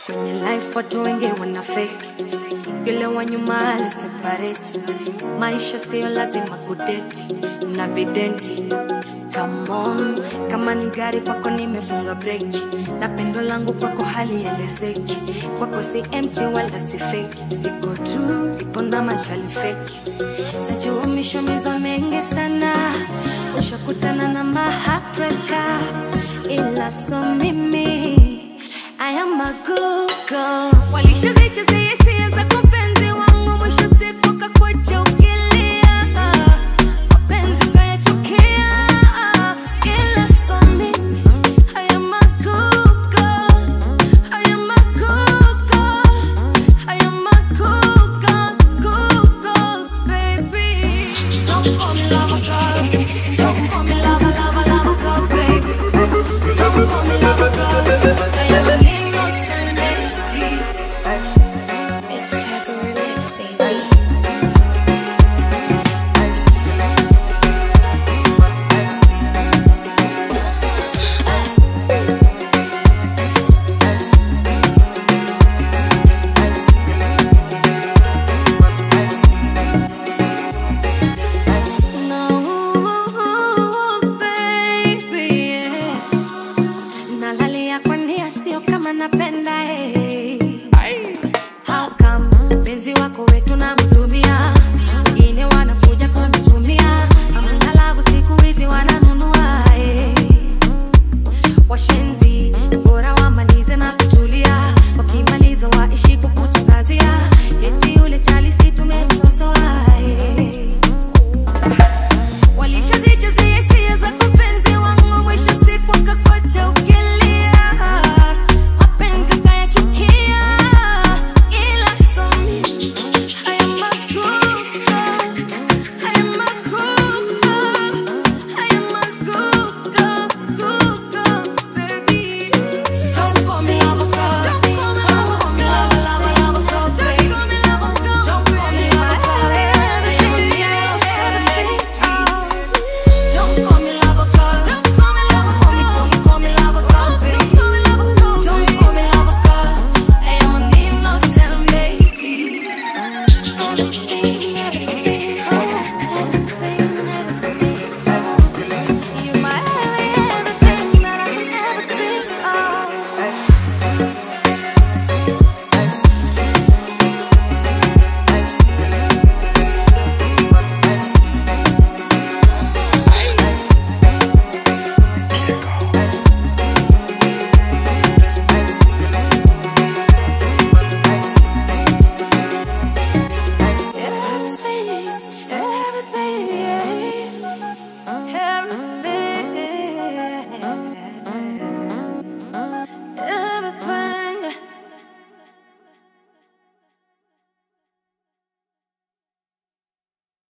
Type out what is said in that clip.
kwenye life watu wengi wana fake yule wa nyuma ali separate maisha siyo lazima kudeti na videnti Come on, kama ni gari kwako nimefunga breki na pendo langu kwako halielezeki kwako si empty wala si fake siko tu ipo na machali feki najua mishomizo mengi sana ushakutana na mahapreka ila so mimi I am a good girl. Walishazichezea hisia za kupenzi wangu, mwisho siku kakwacha